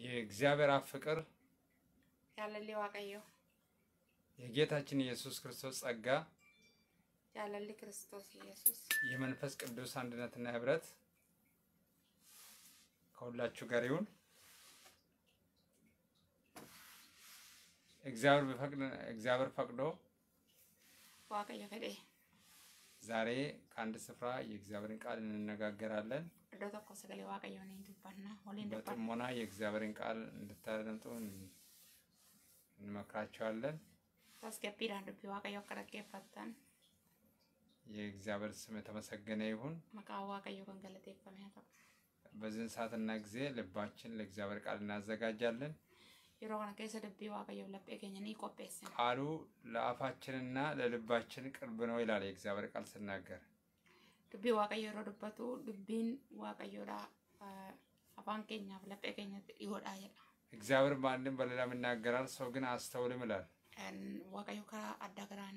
የእግዚአብሔር አብ ፍቅር jaalalli waaqayyoo የጌታችን ኢየሱስ ክርስቶስ ጸጋ jaalalli kiristoos yesus የመንፈስ ቅዱስ አንድነትና ህብረት ከሁላችሁ ጋር ይሁን። እግዚአብሔር ቢፈቅድ እግዚአብሔር ፈቅዶ waaqayyo fedhe ዛሬ ከአንድ ስፍራ የእግዚአብሔርን ቃል እንነጋገራለን። iddoo tokko sagalee waaqayyoo ni dubbanna waliin dubbanna በጥሞና የእግዚአብሔርን ቃል እንድታደምጡ እንመክራቸዋለን። tasgabbiidhaan dubbii waaqayyoo akka dhaggeeffattan የእግዚአብሔር ስም የተመሰገነ ይሁን። maqaan waaqayyoo kan galateeffame haa ta'u በዚህን ሰዓትና ጊዜ ልባችን ለእግዚአብሔር ቃል እናዘጋጃለን። yeroo kana keessa dubbii waaqayyoo laphee keenya ni qopheessina ቃሉ ለአፋችንና ለልባችን ቅርብ ነው ይላል የእግዚአብሔር ቃል ስናገር። dubbii waaqayyo yeroo dubbatu dubbiin waaqayyoodha ah, afaan keenyaaf laphee keenyatti dhiyoodha jedha እግዚአብሔር በአንድም በሌላም ይናገራል፣ ሰው ግን አስተውልም ይላል። Kan waaqayyo karaa adda garaan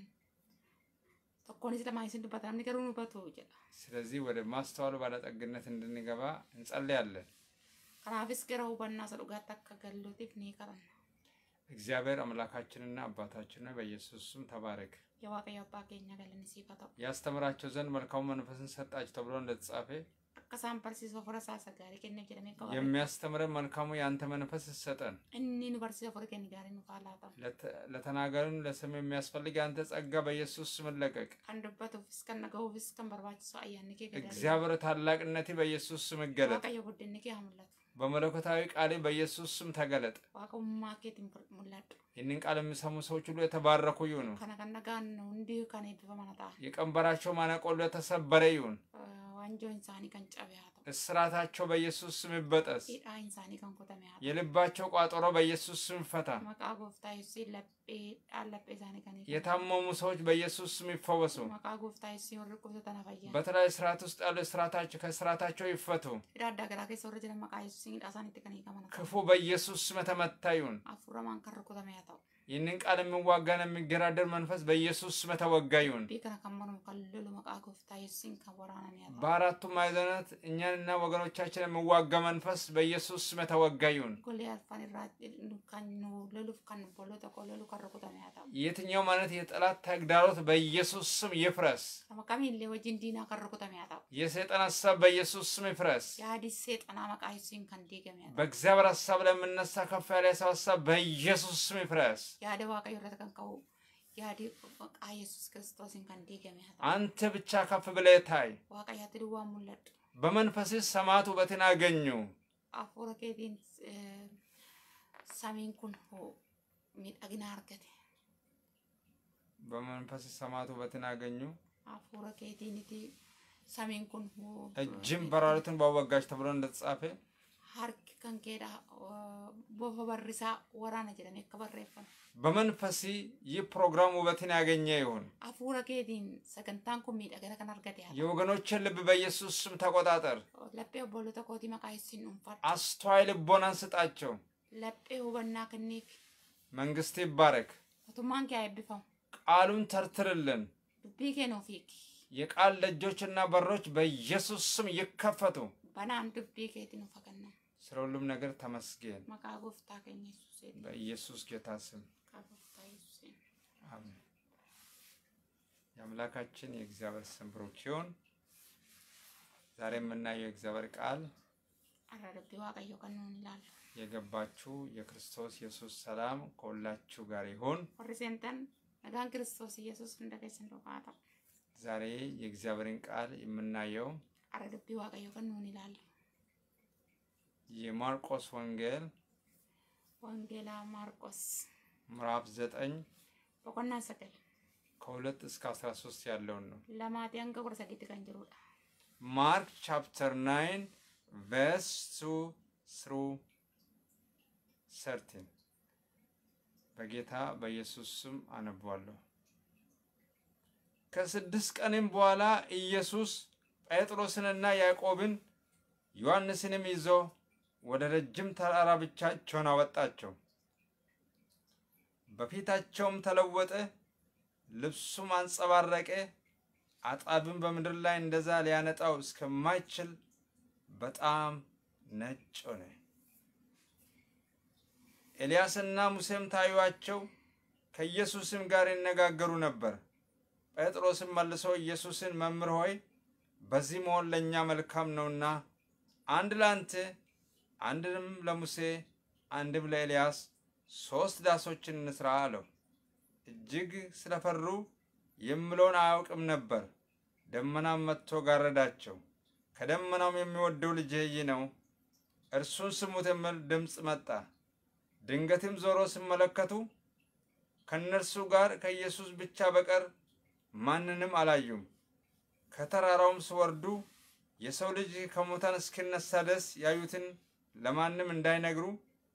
tokkoonis lamaa isin dubbata namni garuu hin hubatu jedha ስለዚህ ወደ ማስተዋሉ ባለጠግነት እንድንገባ እንጸልያለን። kanaafis gara hubannaa isa dhugaatti akka galluutiif ni kadhanna እግዚአብሔር አምላካችንና አባታችን ሆይ በኢየሱስ ስም ተባረክ። yaa waaqayyo abbaa keenya galanni siif haa ta'u ያስተምራቸው ዘንድ መልካሙ መንፈስን ሰጣቸው ተብሎ እንደተጻፈ akka isaan barsiisuuf hafuura isaa gaarii kenneef jedhamee qaba የሚያስተምረን መልካሙ የአንተ መንፈስ ይሰጠን። inni nu barsiisuuf hafuura keenya gaarii nuuf haa laatamu ለተ- ለተናጋሪም ለስም የሚያስፈልግ የአንተ ጸጋ በኢየሱስ ስም ለቀቅ። kan dubbatuufis kan dhaga'uufis kan barbaachisu ayyaanni kee gadarii እግዚአብሔር ታላቅነቴ በኢየሱስ ስም ይገለጥ። waaqayyo guddinni kee haa mul'atu በመለኮታዊ ቃሌ በኢየሱስ ስም ተገለጥ። waaqummaa keetiin mul'adhu ይህንን ቃል የሚሰሙ ሰዎች ሁሉ የተባረኩ ይሁኑ። kana kan dhagaan hundi kan eebbifaman haa ta'an የቀንበራቸው ማነቆ ሁሉ የተሰበረ ይሁን። waanjoon isaanii kan cabe haa ta'u እስራታቸው በኢየሱስ ስም ይበጠስ። hidhaan isaanii kan kutame haa ta'u የልባቸው ቋጠሮ በኢየሱስ ስም ይፈታ። maqaa gooftaa yesuusiin laphee dhaan laphee isaanii kan hiikan. የታመሙ ሰዎች በኢየሱስ ስም ይፈወሱ። maqaa gooftaa yesuusiin warri dhukkubsatan fayyaa በተለያዩ ስርዓት ውስጥ ያሉ እስራታቸው ከስርዓታቸው ይፈቱ። hidhaa addaa garaa keessa warri jiran maqaa yesuusiin hidhaa isaaniitti kan hiikaman haa ta'u ክፉ በኢየሱስ ስም የተመታ ይሁን። hafuuramaan kan rukutame haa ta'u ይህንን ቃል የሚዋጋን የሚገራደር መንፈስ በኢየሱስ ስም የተወጋ ይሁን። dubbii kana kan mormu kan lolu maqaa gooftaa yesuusiin kan waraaname haa ta'u በአራቱ ማዕዘናት እኛንና ወገኖቻችን የሚዋጋ መንፈስ በኢየሱስ ስም የተወጋ ይሁን። golee arfan irraa kan nu loluuf kan bolota koo lolu kan rukutame haa ta'u የትኛውም አይነት የጠላት ተግዳሮት በኢየሱስ ስም ይፍረስ። nama kamiillee wajjin diinaa kan rukutame haa ta'u የሰይጣን ሀሳብ በኢየሱስ ስም ይፍረስ። yaadi seexanaa maqaa yesuusiin kan diigame haa ta'u በእግዚአብሔር ሀሳብ ላይ የምነሳ ከፍ ያለ የሰው ሀሳብ በኢየሱስ ስም ይፍረስ። yaada waaqayyo irratti kan ka'u yaadi maqaa yesuus kiristoosiin kan diigame haa ta'u አንተ ብቻ ከፍ ብለህ ታይ። waaqayyaatti duwwaan mul'adhu በመንፈስህ ሰማያት ውበትን አገኙ። hafuura keetiin eh, samiin kun hoo miidhagina argate በመንፈስህ ሰማያት ውበትን አገኙ። hafuura keetiiniti samiin kun hoo እጅም በራሪቱን ባወጋች ተብሎ እንደተጻፈ harki kan keedha eh, bofa barrisaa waraana jedhamee akka barreeffame በመንፈሲ ይህ ፕሮግራም ውበትን ያገኘ ይሁን። hafuura keetiin sagantaan kun miidhagina kan argate haa ta'u. የወገኖችን ልብ በኢየሱስ ስም ተቆጣጠር። laphee obbolota kootii maqaa yesuusiin dhuunfadhu አስተዋይ ልቦናን ስጣቸው። laphee hubannaa kenniif መንግስት ይባረክ። mootummaan kee haa eebbifamu ቃሉን ተርትርልን። dubbii kee nuuf hiiki የቃል ደጆችና በሮች በኢየሱስ ስም ይከፈቱ። banaan dubbii keetii nuuf haa kennamu ስለ ሁሉም ነገር ተመስገን። maqaa gooftaa keenya yesuusiin በኢየሱስ ጌታ ስም maqaa gooftaa yesuusiin አሜን። የአምላካችን የእግዚአብሔር ስም ብሩክ ይሁን። ዛሬ የምናየው የእግዚአብሔር ቃል har'a dubbii waaqayyoo kan nuun ilaallu የገባችሁ የክርስቶስ ኢየሱስ ሰላም ከሁላችሁ ጋር ይሁን። warri seentan nagaan kiristoos yesuus hunda keessan duukaa ta'u ዛሬ የእግዚአብሔርን ቃል የምናየው har'a dubbii waaqayyoo kan nuun ilaallu የማርቆስ ወንጌል wangeelaa maarqos ምዕራፍ ዘጠኝ boqonnaa sagal ከሁለት እስከ አስራ ሶስት ያለውን ነው። lamaatii hanga kudha sadiitti kan jirudha ማርክ ቻፕተር ናይን ቨርስ ቱ ስሩ ሰርቲን በጌታ በኢየሱስ ስም አነቧለሁ። ከስድስት ቀንም በኋላ ኢየሱስ ጴጥሮስንና ያዕቆብን ዮሐንስንም ይዞ ወደ ረጅም ተራራ ብቻቸውን አወጣቸው። በፊታቸውም ተለወጠ፣ ልብሱም አንጸባረቀ። አጣብም በምድር ላይ እንደዛ ሊያነጣው እስከማይችል በጣም ነጭ ሆነ። ኤልያስና ሙሴም ታዩአቸው፣ ከኢየሱስም ጋር ይነጋገሩ ነበር። ጴጥሮስም መልሶ ኢየሱስን መምህር ሆይ በዚህ መሆን ለእኛ መልካም ነውና አንድ ለአንተ አንድንም ለሙሴ አንድም ለኤልያስ ሦስት ዳሶችን እንስራ አለው። እጅግ ስለፈሩ የምለውን አያውቅም ነበር። ደመናም መጥቶ ጋረዳቸው። ከደመናውም የሚወደው ልጄ ይህ ነው፣ እርሱን ስሙት የሚል ድምፅ መጣ። ድንገትም ዞሮ ሲመለከቱ ከእነርሱ ጋር ከኢየሱስ ብቻ በቀር ማንንም አላዩም። ከተራራውም ሲወርዱ የሰው ልጅ ከሙታን እስኪነሳ ድረስ ያዩትን ለማንም እንዳይነግሩ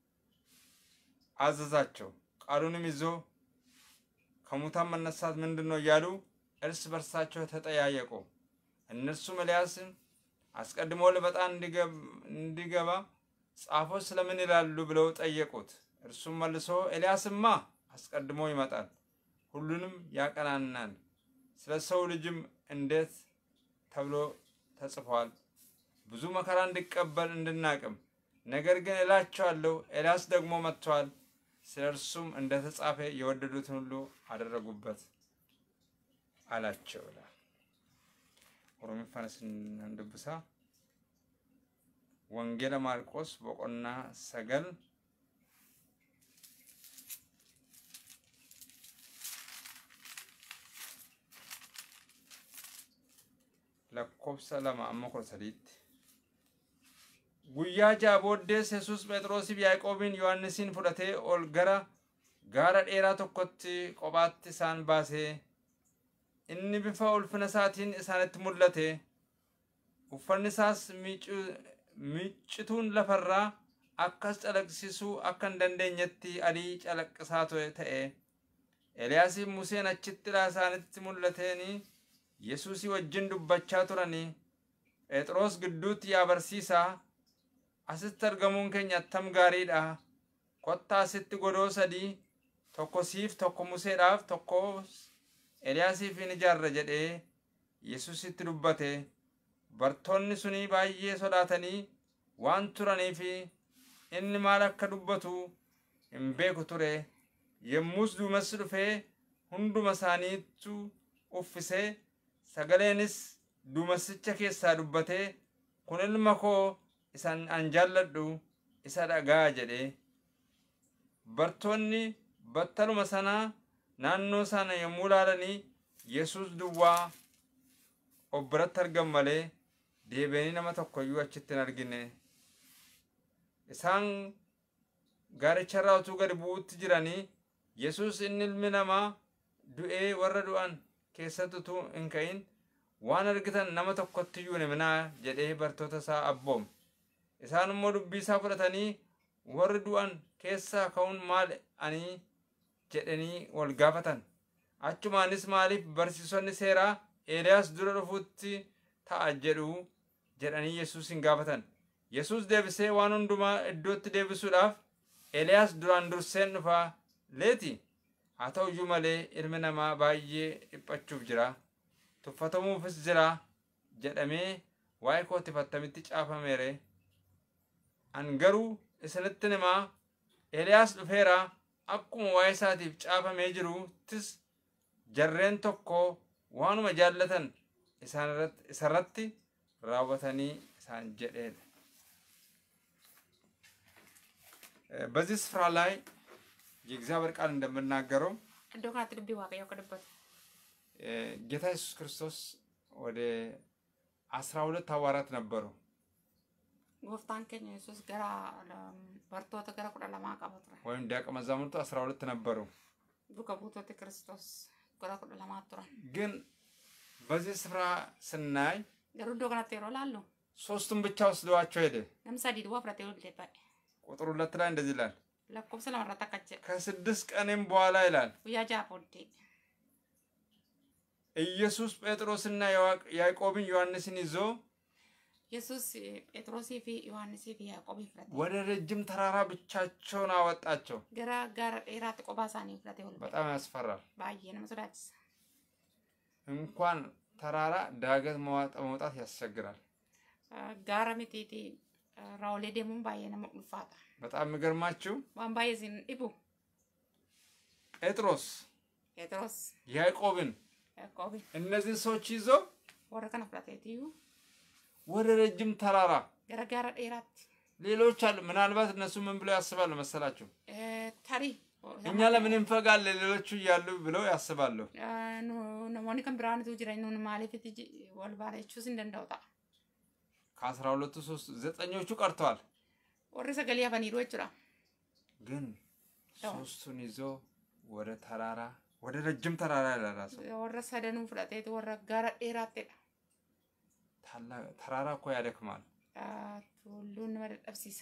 አዘዛቸው። ቃሉንም ይዞ ከሙታን መነሳት ምንድን ነው እያሉ እርስ በርሳቸው ተጠያየቁ። እነርሱም ኤልያስን አስቀድሞ ሊመጣ እንዲገባ ጻፎች ስለምን ይላሉ ብለው ጠየቁት። እርሱም መልሶ ኤልያስማ አስቀድሞ ይመጣል፣ ሁሉንም ያቀናናል፣ ስለ ሰው ልጅም እንዴት ተብሎ ተጽፏል፣ ብዙ መከራ እንዲቀበል እንድናቅም። ነገር ግን እላቸዋለሁ ኤልያስ ደግሞ መጥቷል፣ ስለ እርሱም እንደ ተጻፈ የወደዱትን ሁሉ አደረጉበት አላቸው ይላል። ኦሮሚፋንስ እንድብሳ ወንጌለ ማርቆስ ቦቆና ሰገል lakkoofsa lama amma kudha sadiitti. Guyyaa ja'a booddees Yesuus Phexrosiif Yaaqoobiin Yohaannisiin fudhatee ol gara gaara dheeraa tokkotti kophaatti isaan baasee inni bifa ulfina isaatiin isaanitti mul'ate uffanni isaas miccituun lafarraa akkas calaqqisiisuu akka hin dandeenyetti adii calaqqisaa ta'e Eliyaasiif Museen achitti isaanitti mul'ateenii Yesuusii wajjin dubbachaa turanii Phexros gidduutti yaa barsiisaa asitti argamuun keenya attam gaariidha kottaa asitti godoo sadii tokko siif tokko museedhaaf tokko Eliyaasiif hin ijaarra jedhee Yesuusitti dubbate bartoonni suni baay'ee sodaatanii waan turaniif inni maal akka dubbatu hin beeku ture yommus duumessi dhufee hunduma isaaniittu uffisee sagaleenis duumessicha keessaa dubbatee kun ilma koo isan an jaalladhu isa dhagaa jedhe bartoonni battaluma sanaa naannoo sana yommuu laalanii yesus duwwaa of biratti argan malee deebi'anii nama tokkoyyuu achitti hin argine isaan gaaricharraa utuu gadi bu'utti jiranii yesus inni ilmi namaa du'ee warra du'an keessatti utuu hin ka'in waan argitan nama tokkotti iyyuu himinaa jedhee bartoota isaa abboome isaan immoo dubbii isaa fudhatanii warri du'an keessaa ka'uun maal ani jedhanii wal gaafatan achumaanis maaliif barsiisonni seeraa eeliyaas dura dhufuutti ta'a jedhu jedhanii yesuus hin gaafatan yesuus deebisee waan hundumaa iddootti deebisuudhaaf eeliyaas duraan durseen dhufaa leeti haa ta'u iyyuu malee ilmi namaa baay'ee dhiphachuuf jira tuffatamuufis jira jedhamee waa'ee kootiif attamitti caafameere an garuu isinitti himaa eeliyaas dhufeera akkuma waa'ee isaatiif caafamee jiruttis jarreen tokko waanuma jaallatan isarratti raawwatanii isaan jedheedha በዚህ ስፍራ ላይ የእግዚአብሔር ቃል እንደምናገረው Iddoo kanatti dubbii waaqayyoo akka dubbatu. ጌታ ኢየሱስ ክርስቶስ ወደ አስራ ሁለት ሐዋርያት ነበሩ። Gooftaan keenya Yesuus gara bartoota gara kudha lamaa qaba ture. ወይም ደቀ መዛሙርቱ አስራ ሁለት ነበሩ። Duuka buutoti Kiristoos gara kudha lamaa turan. ግን በዚህ ስፍራ ስናይ Garuu iddoo kanatti yeroo laallu ሶስቱን ብቻ ወስደዋቸው ሄደ። namni sadii duwwaa fudhatee ollee ba'e. ቁጥር ሁለት ላይ እንደዚህ ይላል፣ Lakkoofsa lamarratti akka jedha. ከስድስት ቀንም በኋላ ይላል Guyyaa ja'a booddee ኢየሱስ ጴጥሮስና ያዕቆ- ያዕቆብን ዮሐንስን ይዞ Yesuus Phexrosii fi Yohaannisii fi Yaaqoobii fudhate. ወደ ረጅም ተራራ ብቻቸውን አወጣቸው። Gara gaara dheeraatti kophaa isaanii fudhatee ol ba'e. በጣም ያስፈራል። Baay'ee nama sodaachisa. እንኳን ተራራ ዳገት መዋጥ- መውጣት ያስቸግራል። Gaara mitiiti irraa olee deemuun baay'ee nama ulfaata. በጣም የሚገርማችሁ Waan baay'ee isin dhibu ጴጥሮስ Phexros ያዕቆብን Yaaqoobi እነዚህ ሰዎች ይዞ warra kana fudhateetiyyuu ወደ ረጅም ተራራ gara gaara dheeraatti ሌሎች አሉ። ምናልባት እነሱ ምን ብለው ያስባሉ መሰላችሁ? eh, tarii እኛ ለምን እንፈጋለን ሌሎቹ እያሉ ብለው ያስባሉ። Eh, nu- namoonni kan biraanitu jira nun maaliifiti ji- wal baalechuus hin danda'u ta'a. ከአስራ ሁለቱ ሶስት ዘጠኞቹ ቀርተዋል። Warri sagalee hafaniiru jechuudha. ግን አዎ። ሶስቱን ይዞ ወደ ተራራ ወደ ረጅም ተራራ ይላል ራሱ። Warra sadanuu fudhateetu warra gaara dheeraattidha. ታላቅ ተራራ እኮ ያደክማል። Ah, Tulluun nama dadhabsiisa.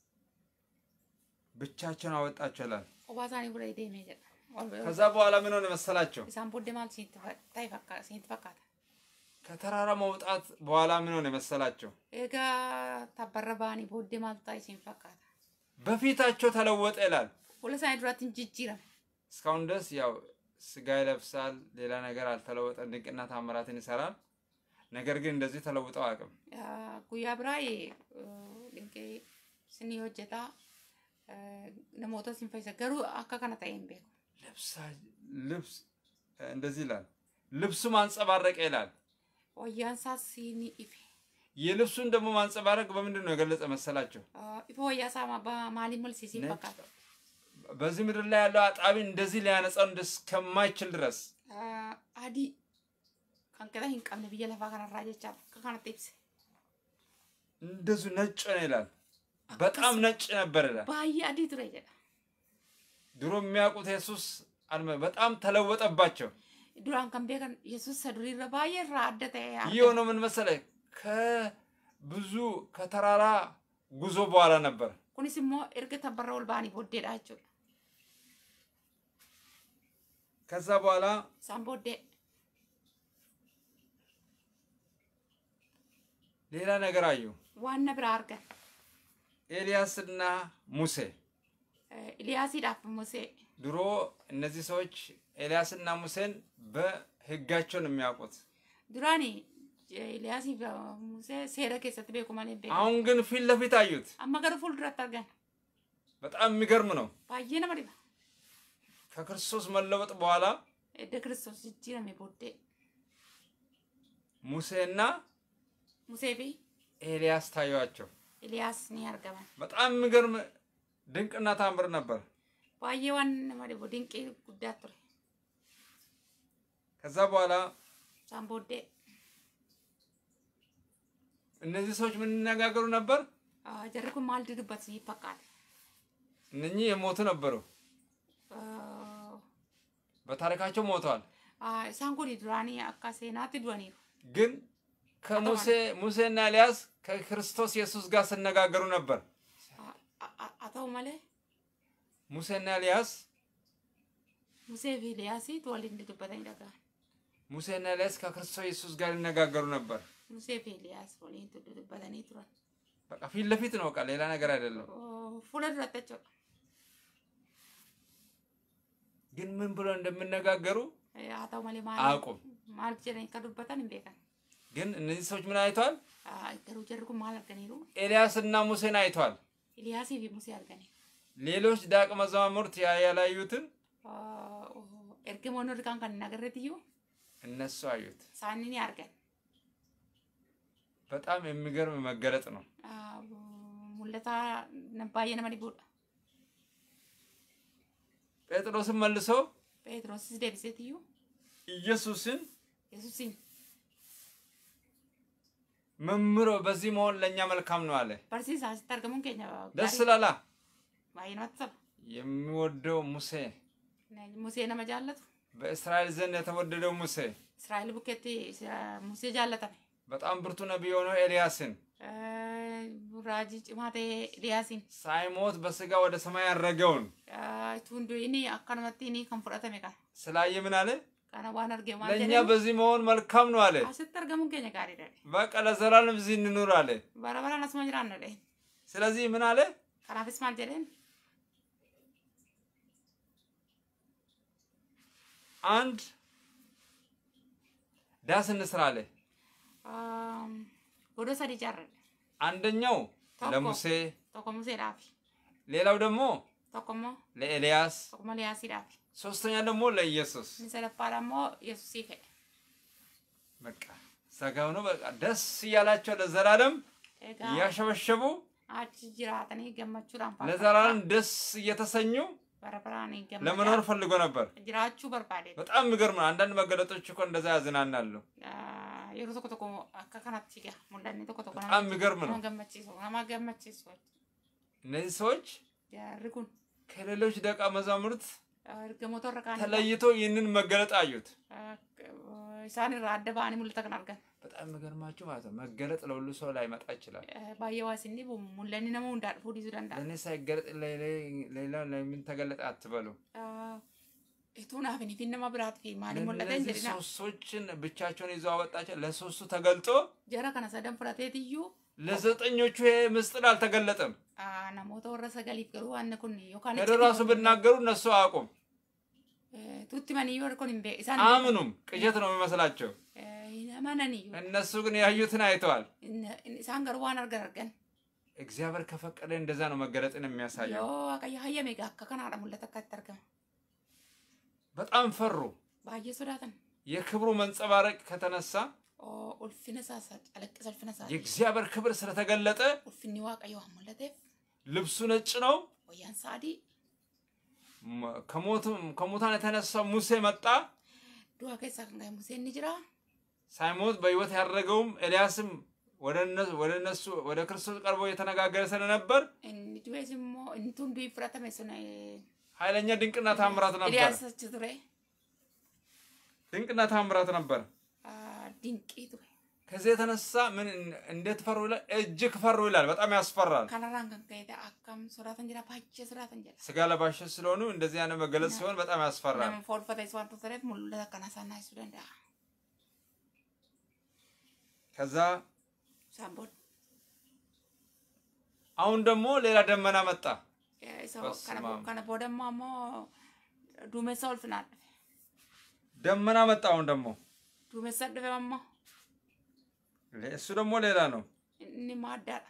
ብቻቸውን አወጣቸው ይላል። Kophaa isaanii fudhatee deemee jedha. Wal- ከዛ በኋላ ምን ሆነ መሰላቸው? Isaan booddee maal siinitti fa- ta'e fakkaata? Siinitti fakkaata? ከተራራ መውጣት በኋላ ምን ሆነ መሰላቸው? Egaa tabbarra ba'anii booddee maaltu ta'e siin fakkaata? በፊታቸው ተለወጠ ይላል። Fuula isaanii duraatti hin jijjiirame. እስካሁን ድረስ ያው ስጋ ይለብሳል፣ ሌላ ነገር አልተለወጠም። ድንቅና ታምራትን ይሰራል። ነገር ግን እንደዚህ ተለውጠው አቅም Ah, Guyyaa biraa dinqee sinii hojjetaa eh, namoota sin fayyisa garuu akka kana ta'e hin beeku. ልብሳ ልብስ እንደዚህ ይላል። ልብሱ ማንጸባረቀ ይላል። Wayyaan isaas siinii ife. የልብሱን ደግሞ ማንጸባረቅ በምንድን ነው የገለጸ መሰላቸው? Ah, Ifa wayyaa isaa ma- ba- maaliin malsiisiin ነጭ fakkaata? በዚህ ምድር ላይ ያለው አጣቢ እንደዚህ ሊያነጻው እስከማይችል ድረስ Ah, Adii kan qixa hin qabne biyya lafaa kanarraa jechaadha. Akka kanatti ibse. እንደዚሁ ነጭ ነው ይላል። በጣም ነጭ ነበር ይላል። Baay'ee adii ture jedha. ድሮ የሚያውቁት ኢየሱስ አልመ- በጣም ተለወጠባቸው። Duraan kan beekan Yesuus isa duriirra baay'ee irraa adda ta'e ይህ argan. የሆነው ምን መሰለህ? ከብዙ ከተራራ ጉዞ በኋላ ነበር። Kunis immoo erga tabbarra ol ba'anii booddeedha jechuudha. ከዛ በኋላ Isaan booddee ሌላ ነገር አዩ። waan na biraa argan. ኤልያስና ሙሴ Eh, Iliyaasiidhaaf Musee ድሮ እነዚህ ሰዎች ኤልያስና ሙሴን በሕጋቸው ነው የሚያውቁት። duraani Iliyaasii fi Musee seera keessatti beeku malee beeku. አሁን ግን ፊት ለፊት አዩት። Amma garuu fuulduratti argan. በጣም የሚገርም ነው። Baay'ee nama dhiba. ከክርስቶስ መለወጥ በኋላ Edda Kiristoos jijjiirame booddee ሙሴና Musee fi ኤልያስ ታዩአቸው። Iliyaas ni argaman. በጣም የሚገርም ድንቅና ታምር ነበር። Baay'ee waan nama dhibu dinqii guddaa ture. ከዛ በኋላ Isaan booddee እነዚህ ሰዎች ምን ይነጋገሩ ነበር? ah, jarri kun maal dubbatan fakkaate. እነኚህ የሞቱ ነበሩ። Ah, በታሪካቸው ሞተዋል። ah, Isaan kun duraanii akka seenaatti du'aniiru. ግን ከሙሴ ሙሴና ኤልያስ ከክርስቶስ ኢየሱስ ጋር ሲነጋገሩ ነበር። Ah, ah, ah, Haa ta'u malee ሙሴና ኤልያስ Musee fi Iliyaasiitu waliin dubbatanii dhaga'an. ሙሴና ኤልያስ ከክርስቶስ ኢየሱስ ጋር ይነጋገሩ ነበር። Musee fi Iliyaas waliin dubbatanii turan. በቃ ፊት ለፊት ነው። በቃ ሌላ ነገር አይደለም። Oh, Fuula duratti jechuudha. ግን ምን ብሎ እንደሚነጋገሩ Eh, Haa ta'u malee አያውቁም። maal maal jedhanii akka dubbatan hin beekan. ግን እነዚህ ሰዎች ምን አይተዋል? Ah, Garuu jarri kun maal arganiiru? ኤልያስና ሙሴን አይተዋል። Iliyaasii fi Musee arganiiru. ሌሎች ዳቅ መዛሙርት ያ- ያላዩትን Ah, oh, Ergamoonni warri kaan kan hin agarreetiyyuu እነሱ አዩት። isaanii ni argan. በጣም የሚገርም መገለጥ ነው። Ah, Mul'ata na- baay'ee nama dhibuudha. ጴጥሮስን መልሶ Phexrosis deebiseetiyyuu ኢየሱስን Yesuusiin መምሮ በዚህ መሆን ለእኛ መልካም ነው አለ። barsiisaa asitti argamuun keenya ደስ gaarii- ላላ baay'ee namatti tola. የሚወደው ሙሴ Musee nama jaallatu. በእስራኤል ዘንድ የተወደደው ሙሴ Israa'el bukkeetti isa- Musee jaallatame. በጣም ብርቱ ነቢይ የሆነው ኤልያስን Eh, Raajii cimaa ta'e Iliyaasiin. ሳይሞት በስጋ ወደ ሰማይ ያረገውን Tuun inni akkanumatti inni kan fudhatame kana. ስላየ ምን አለ? Kana waan argee maal ለእኛ jedhanii በዚህ መሆን መልካም ነው አለ። asitti argamuun keenya gaariidha. በቃ ለዘላለም እዚህ እንኑር አለ። Bara baraan asuma jiraanna dhee. ስለዚህ ምን አለ? Kanaafis maal jedheen አንድ ዳስ እንስራ አለ። godoo sadii ijaarradhe. አንደኛው Tokko. ለሙሴ፣ tokko museedhaafi ሌላው ደግሞ tokko immoo ለኤልያስ፣ tokko immoo liyaasiidhaafi ሶስተኛ ደግሞ ለኢየሱስ። inni sadaffaadha immoo yesusii ka'e በቃ ሰጋው ነው። በቃ ደስ እያላቸው ለዘላለም egaa እያሸበሸቡ achi jiraatanii gammachuudhaan ለዘላለም ደስ እየተሰኙ bara baraanii ለመኖር gammadaa ፈልጎ ነበር። jiraachuu barbaade በጣም የሚገርም ነው። አንዳንድ መገለጦች እኮ እንደዛ ያዝናናሉ። yeroo tokko tokko akka kanatti egaa mul'anni tokko tokko በጣም የሚገርም ነው። nama gammachiisu nama gammachiisu እነዚህ ሰዎች jarri kun ከሌሎች ደቀ መዛሙርት ergamoota irra kaan ተለይቶ ይህንን መገለጥ አዩት። isaan irraa adda ba'anii mul'ata kan argan በጣም የሚገርማችሁ ማለት ነው መገለጥ ለሁሉ ሰው ላይመጣ ይችላል። baay'ee waa isin dhibu mul'anni nama hundaa dhufuu dhiisuu danda'a ለእኔ ሳይገለጥ ሌላ ለምን ተገለጠ አትበሉ። Ituu naaf hin ifin nama biraat fi maaliin mul'ata hin እነዚህ jedhina. ሶስቶችን ብቻቸውን ይዘው አወጣቸው። ለሶስቱ ተገልጦ Jara kana sadan fudhateetiyyuu ለዘጠኞቹ ይሄ ምስጢር አልተገለጠም። ah, namoota warra sagaliif garuu waan kun yookaan ሄዶ ራሱ ብናገሩ እነሱ አያውቁም፣ tutti maniyyuu kun hin beeku isaan አያምኑም። ቅዠት ነው የሚመስላቸው። hin amananiyyuu እነሱ ግን ያዩትን አይተዋል። Inni- inni- isaan garuu waan argan argan እግዚአብሔር ከፈቀደ እንደዛ ነው መገለጥን የሚያሳየው። yoo waaqayyo hayyame egaa akka kanaadha mul'ata akka itti argama በጣም ፈሩ። baay'ee sodaatan የክብሩ መንጸባረቅ ከተነሳ Oo, ulfina isaa isa calaqqisa ulfina isaa የእግዚአብሔር ክብር ስለተገለጠ ulfinni waaqayyo waan mul'ateef ልብሱ ነጭ ነው። wayyaan isaa adii ም- ከሞቱም ከሙታን የተነሳው ሙሴ መጣ። du'a keessaa kan ga'e Museen ni jira ሳይሞት በሕይወት ያደረገውም ኤልያስም ወደ እነ- ወደ እነሱ ወደ ክርስቶስ ቀርቦ የተነጋገረ ስለነበር inni du'es immoo inni tun du'i fudhatame sun eh, ኃይለኛ ድንቅና ታምራት ነበር። Eliyaas achi ture ድንቅና ታምራት ነበር። Ah, dinqii ture ከዚህ የተነሳ ምን እንዴት ፈሩ ይላል? እጅግ ፈሩ ይላል። በጣም ያስፈራል። kanarraan kan ka'e ta'e akkam sodaatan jira baay'ee sodaatan jira ስጋ ለባሾች ስለሆኑ እንደዚህ አይነት መገለጽ ሲሆን በጣም ያስፈራል። nama foolfates waan tureef mul'ata akkana isaan naasisuu danda'a ከዛ isaan booda አሁን ደግሞ ሌላ ደመና መጣ። Eh, isa Basumaam. kana bo- kana booda immoo ammoo duumessa ulfinaan dhufe ደመና መጣ። አሁን ደግሞ duumessa dhufe ammoo እሱ ደግሞ ሌላ ነው። inni immoo addaadha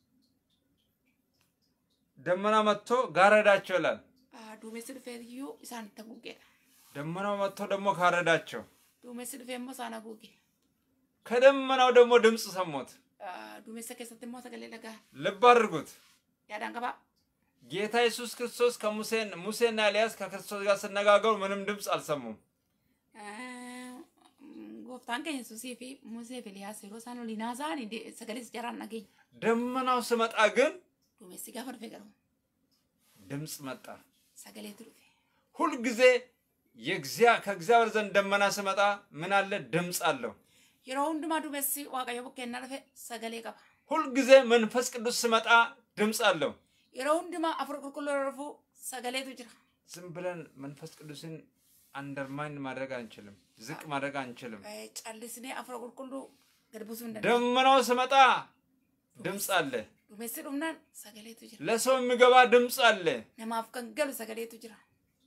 ደመና መጥቶ ጋረዳቸው ይላል። Ah, duumessi dhufee iyyuu isaan itti haguugeedha ደመናው መጥቶ ደግሞ ጋረዳቸው። duumessi dhufee immoo isaan haguuge ከደመናው ደግሞ ድምፅ ሰሙት። Ah, duumessa keessatti immoo sagalee dhagaa ልብ አድርጉት። yaadaan qabaa ጌታ ኢየሱስ ክርስቶስ ከሙሴን ሙሴና ኤልያስ ከክርስቶስ ጋር ሲነጋገሩ ምንም ድምፅ አልሰሙም። Ah, mm, gooftaan keenya Yesuusii fi Musee fi Eliyaas yeroo isaan waliin haasa'an sagalee jaraan dhageenya ደመናው ስመጣ ግን duumessi gaafa dhufe garuu ድምፅ መጣ። sagaleetu dhufe ሁልጊዜ የእግዚአ- ከእግዚአብሔር ዘንድ ደመና ስመጣ ምን አለ? ድምፅ አለው። yeroo hundumaa duumessi waaqayyo bukkeenna dhufe sagalee qaba ሁልጊዜ መንፈስ ቅዱስ ስመጣ ድምፅ አለው። yeroo hundumaa afur qulqulluu yeroo dhufu sagaleetu jira ዝም ብለን መንፈስ ቅዱስን አንደርማይን ማድረግ አንችልም፣ ዝቅ ማድረግ አንችልም። Eh, callisnee afur qulqulluu gad buusuu hin dandeenye ደመናው ስመጣ ድምፅ አለ። duumessi dhumnaan sagaleetu jira ለሰው የሚገባ ድምፅ አለ። namaaf kan galu sagaleetu jira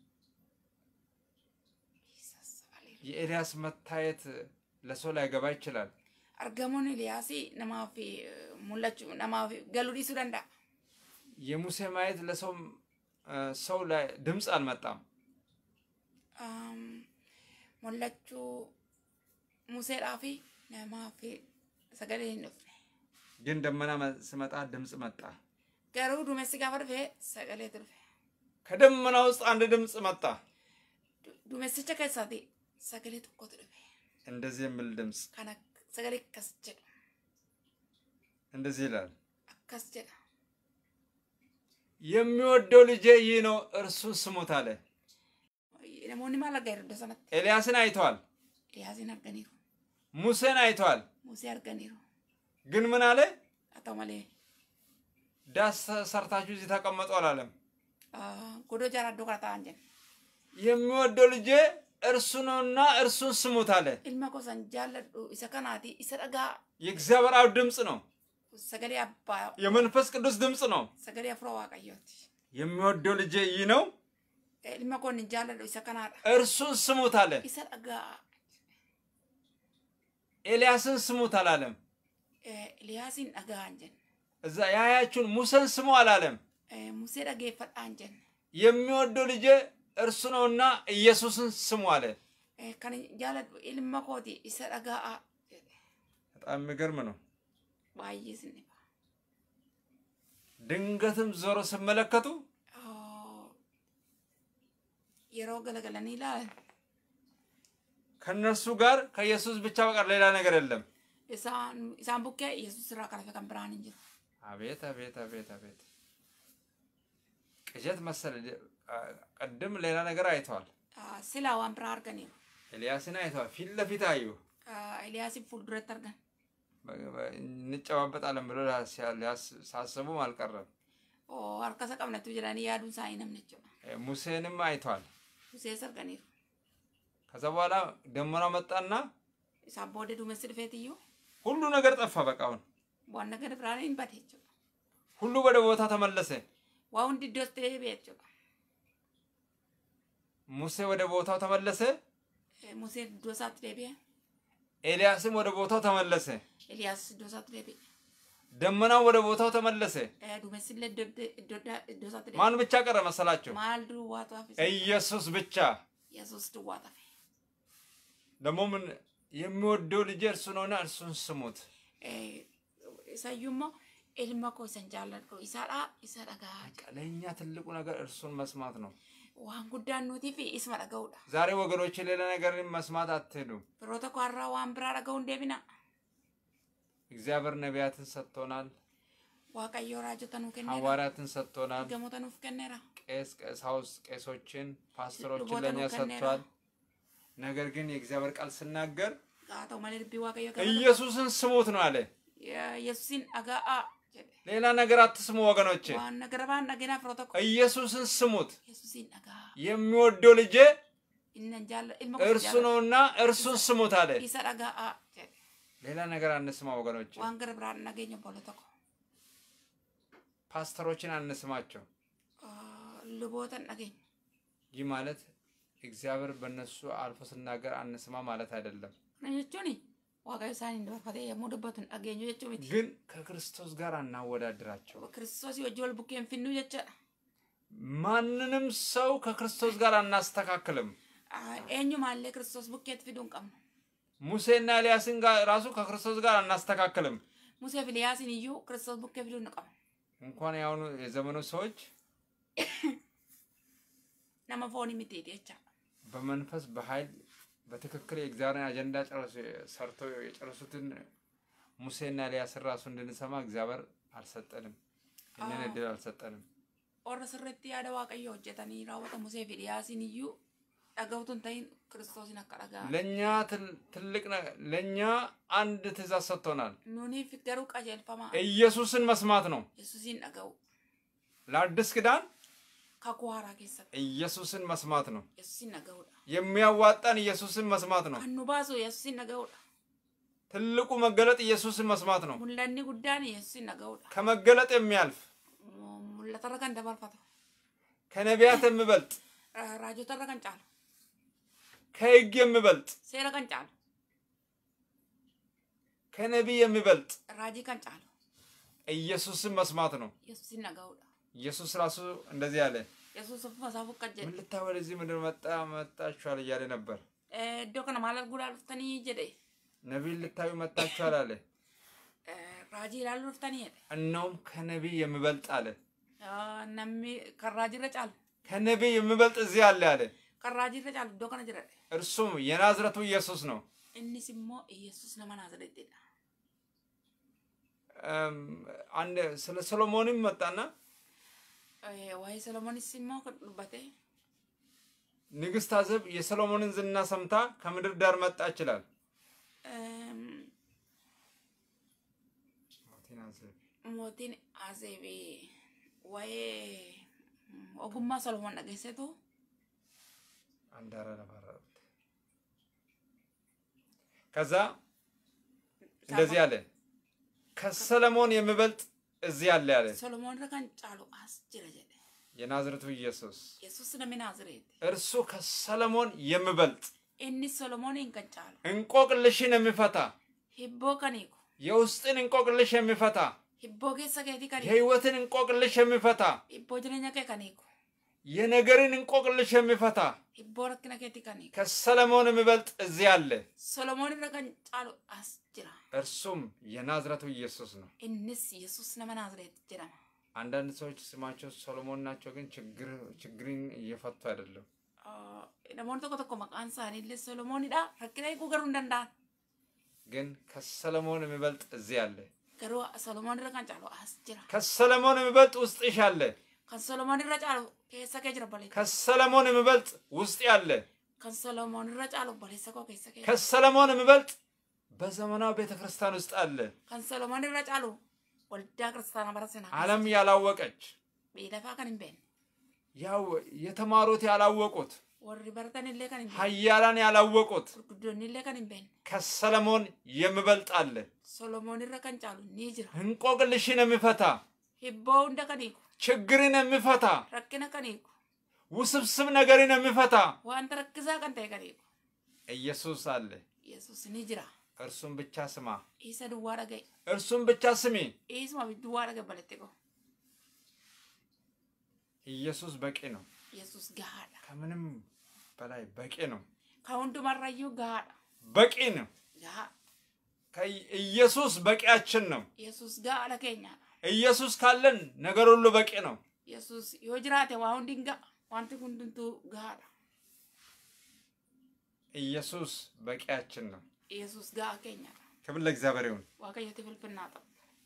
Jesus, hallelujah. የኤልያስ መታየት ለሰው ላይገባ ይችላል። argamuun Eliyaasii namaaf eh, mul'achuu namaaf galuu dhiisuu danda'a የሙሴ ማየት ለሰው እ፣ ሰው ላይ ድምፅ አልመጣም። Um, mul'achuu Museedhaa fi namaaf sagalee hin dhufne ግን ደመና መ- ስመጣ ድምፅ መጣ። garuu duumessi gaafa dhufe sagaleetu dhufe ከደመና ውስጥ አንድ ድምፅ መጣ። Du- duumessicha keessaati sagalee tokkotu dhufe እንደዚህ የሚል ድምፅ kana sagalee akkas jedhu እንደዚህ ይላል፣ akkas jedha የሚወደው ልጄ ይህ ነው፣ እርሱን ስሙት አለ። namoonni maal arganiiru iddoo sanatti ኤልያስን አይተዋል፣ Eliyaasiin arganiiru ሙሴን አይተዋል። Musee arganiiru ግን ምን አለ? haa ta'u malee ዳስ ሰርታችሁ እዚህ ተቀመጡ አላለም። ah, godoo jaaraa iddoo kana ta'an jenna የሚወደው ልጄ እርሱ ነውና እርሱን ስሙት አለ። ilma kosan jaalladhu isa kanaati isa dhagaa የእግዚአብሔር አብ ድምፅ ነው። sagalee abbaa የመንፈስ ቅዱስ ድምፅ ነው። sagalee afura waaqayyooti የሚወደው ልጄ ይህ ነው፣ Eh, ilma koon hin jaalladhu isa kanaadha እርሱን ስሙት አለ። isa dhagaa ኤልያስን ስሙት አላለም። Eh, Eliyaasiin dhagaan jenna እዛ ያያችሁን ሙሴን ስሙ አላለም። Eh, Musee dhageeffadhaan jenne. የሚወደው ልጄ እርሱ ነውና ኢየሱስን ስሙ አለ። Eh, Kan jaaladhu ilma kooti isa dhaga'aa jedhe. በጣም የሚገርም ነው። Baay'ee sinni ba'a. ድንገትም ዞሮ ሲመለከቱ Oh, Yeroo galagalanii ilaalan ከእነርሱ ጋር ከኢየሱስ ብቻ በቀር ሌላ ነገር የለም። isaan isaan bukkee Yesuus irraa kan hafe kan biraan hin jiru. አቤት አቤት አቤት አቤት ቅዠት መሰለ። ቅድም ሌላ ነገር አይተዋል። Ah, Silaa waan biraa arganiiru. ኤልያስን አይተዋል። ፊት ለፊት አዩ። Ah, Eliyaasiin fuulduratti argan. በ- በ- እንጨባበጣለን ብሎ ሲያ- ሊያስ- ሳስቡም አልቀረም። Oh, harka isa qabnatu jedhanii yaaduun isaa hin namne jechuudha. እ፣ ሙሴንም አይተዋል። Musees arganiiru. ከዛ በኋላ ደመና መጣና Isaan booda duumessi dhufeetiyyuu ሁሉ ነገር ጠፋ። በቃ አሁን waan nagada biraan hin bade jechuudha. ሁሉ ወደ ቦታ ተመለሰ። Waa hundi iddootti deebi'e jechuudha. ሙሴ ወደ ቦታው ተመለሰ። Eh, Museen iddoo isaatti deebi'e. ኤልያስም ወደ ቦታው ተመለሰ። Eliyaas iddoo isaatti deebi'e. ደመናው ወደ ቦታው ተመለሰ። Eh, Duumessi illee iddoo iddoo iddoo isaatti deebi'e. ማን ብቻ ቀረ መሰላቸው? Maal duwwaatu hafe? ኢየሱስ ብቻ። Yesuus duwwaa hafe. ደግሞ ምን የሚወደው ልጅ እርሱ ነውና እርሱን ስሙት። Eh, Isayyuu immoo ilma koo isan jaalladhu isaadhaa isa dhagaa jedha. ለእኛ ትልቁ ነገር እርሱን መስማት ነው። Waan guddaan nutii fi isma dhaga'uudha. ዛሬ ወገኖች ሌላ ነገር መስማት አትሄዱም። Firoota koo har'aa waan biraa dhaga'uun deebina. እግዚአብሔር ነቢያትን ሰጥቶናል፣ Waaqayyoo raajota nuu kenneera. ሐዋርያትን ሰጥቶናል፣ Gamoota nuuf kenneera. ቄስ ቀሳውስት ቄሶችን ፓስተሮችን ልቦታ ለእኛ ነው ከኔራ። ሰጥቷል። ነገር ግን የእግዚአብሔር ቃል ስናገር Haa ta'u malee dubbii waaqayyoo gabata. ኢየሱስን ስሙት ነው አለ። Yesuusin dhaga'aa jedhe. ሌላ ነገር አትስሙ ወገኖች፣ Waan nagara baan dhaginaa firoota koo. ኢየሱስን ስሙት። Yesuusin dhaga'aa. የሚወደው ልጄ Innan jaalla ilma koo እርሱ ነውና እርሱን ስሙት አለ። Isa dhaga'aa jedhe. ሌላ ነገር አንስማ ወገኖች፣ Waan gara biraan nageenya obboloota koo. ፓስተሮችን አንስማቸው። Ah, Lubootan dhageenya. ይህ ማለት እግዚአብሔር በእነሱ አልፎ ስናገር አንስማ ማለት አይደለም። Kana jechuun waaqayyo isaaniin dabarfatee yommuu dubbatu hin dhageenyu jechuu miti. ግን ከክርስቶስ ጋር አናወዳድራቸው። Kiristoosii wajjin wal bukkee hin finnu jechaadha. ማንንም ሰው ከክርስቶስ ጋር አናስተካክልም። Ah, Eenyumaallee kiristoos bukkeetti fiduu hin qabnu. ሙሴና ኤልያስን ጋር ራሱ ከክርስቶስ ጋር አናስተካክልም። Musee fi Eliyaasiin iyyuu kiristoos bukkee fiduu hin qabnu. እንኳን የአሁኑ የዘመኑ ሰዎች Nama foonii mitiiti jechaadha. በመንፈስ በኃይል በትክክል የእግዚአብሔርን አጀንዳ ጨርሶ ሰርቶ የጨረሱትን ሙሴና ኤልያስን ራሱ እንድንሰማ እግዚአብሔር አልሰጠንም። ይህንን እድል አልሰጠንም። Warra sirriitti yaada waaqayyoo hojjetanii raawwata Musee fi Eliyaasiin iyyuu dhaga'utu hin ta'in kiristoosiin akka dhaga'an. ለእኛ ትል- ትልቅ ነ- ለእኛ አንድ ትእዛዝ ሰጥቶናል። Nuuniif garuu qajeelfamaa ኢየሱስን መስማት ነው። Yesuusiin dhaga'u. ለአዲስ ኪዳን Kakuu haaraa keessatti ኢየሱስን መስማት ነው። Yesuusiin dhaga'uudha. የሚያዋጣን ኢየሱስን መስማት ነው። Kan nu baasu Yesuusiin dhaga'uudha. ትልቁ መገለጥ ኢየሱስን መስማት ነው። Mul'anni guddaan Yesuusiin dhaga'uudha. ከመገለጥ የሚያልፍ Mul'atarra kan dabarfatu. ከነቢያት የሚበልጥ Ra- Raajotarra kan caalu. ከሕግ የሚበልጥ Seera kan caalu. ከነቢይ የሚበልጥ Raajii kan caalu. ኢየሱስን መስማት ነው። Yesuusiin dhaga'uudha. ኢየሱስ ራሱ እንደዚህ አለ፣ Yesuus ofuma isaa fukkat ምን jedhe. ልታይ ወደዚህ ምድር መጣ መጣችኋል እያለ ነበር። Eh, Iddoo kana maal arguudhaan dhuftanii jedhe. ነቢይ ልታዩ መጣችኋል አለ። Eh, Raajii ilaaluu dhuftanii jedhe. እነውም ከነቢይ የሚበልጥ አለ። Ah, Namni kan raajiirra caalu. ከነቢይ የሚበልጥ እዚህ አለ አለ። Kan raajiirra caalu iddoo kana jira. እርሱም የናዝረቱ ኢየሱስ ነው። Innis immoo Yesuus nama Naazreettidha. እም፣ አንድ ስለ ሰሎሞንም መጣና Eh, Waa'ee Solomoonis immoo kan dubbate. ንግስት አዜብ የሰሎሞንን ዝና ሰምታ ከምድር ዳር መጣ ይችላል። Ehm, mootiin Azeebii waa'ee mm, ogummaa Solomoon dhageessetu አንዳራ ነባራት ከዛ እንደዚህ አለ፣ ከሰለሞን የሚበልጥ እዚህ አለ አለ። Solomoon irra kan caalu as jira jedhe. የናዝረቱ ኢየሱስ Yesuus namni Naazreeti. እርሱ ከሰለሞን የሚበልጥ Inni Solomooniin kan caalu እንቆቅልሽን የሚፈታ hibboo kan hiiku የውስጥን እንቆቅልሽ የሚፈታ hibboo keessa keetii kan hiiku የህይወትን እንቆቅልሽ የሚፈታ hibboo jireenya kee kan hiiku የነገርን እንቆቅልሽ የሚፈታ hibboo rakkina keetii kan hiiku ከሰለሞን የሚበልጥ እዚህ አለ። solomoon irra kan caalu as jira እርሱም የናዝረቱ ኢየሱስ ነው። innis yesus nama naazreet jedhama አንዳንድ ሰዎች ስማቸው ሰሎሞን ናቸው፣ ግን ችግር ችግርን እየፈቱ አይደለም። Ah, namoonni tokko tokko maqaan isaanii illee solomoonidha rakkina hiikuu garuu hin danda'an ግን ከሰለሞን የሚበልጥ እዚህ አለ። garuu solomoon irra kan caalu as jira ከሰለሞን የሚበልጥ ውስጥሽ አለ። kan solomoon irra caalu keessa kee jira baleessa ከሰለሞን የሚበልጥ ውስጥ አለ። kan solomoon irra caalu baleessa koo keessa kee jira. ከሰለሞን የሚበልጥ በዘመናዊ ቤተ ክርስቲያን ውስጥ አለ። kan solomoon irra caalu waldaa kiristaanaa bara sanaa ዓለም ያላወቀች miidhafaa kan hin beekne ያው የተማሩት ያላወቁት warri baratan illee kan hin beekne ሀያላን ያላወቁት gurguddoonni illee kan hin beekne ከሰለሞን የሚበልጥ አለ። solomoon irra kan caalu ni jira እንቆቅልሽን የሚፈታ hibboo hunda kan hiiku ችግርን የሚፈታ rakkina kan hiiku ውስብስብ ነገርን የሚፈታ wanta rakkisaa kan ta'e kan hiiku ኢየሱስ አለ። yesus ni jira እርሱን ብቻ ስማ፣ isa duwwaa dhaga'i እርሱን ብቻ ስሚ። isuma duwwaa dhaga'i baletti koo ኢየሱስ በቂ ነው። yesus gahaadha ከምንም በላይ በቂ ነው። kan hundumarrayyuu gahaadha በቂ ነው። gahaa ከ- ኢየሱስ በቂያችን ነው። yesus gahaadha keenyaadha ኢየሱስ ካለን ነገር ሁሉ በቂ ነው። yesus yoo jiraate waa hundi hin ga'a wanti hundumtuu gahaadha ኢየሱስ በቂያችን ነው። yesus gahaa keenyaadha ክብር ለእግዚአብሔር ይሁን። waaqayyooti filfinnaa ta'u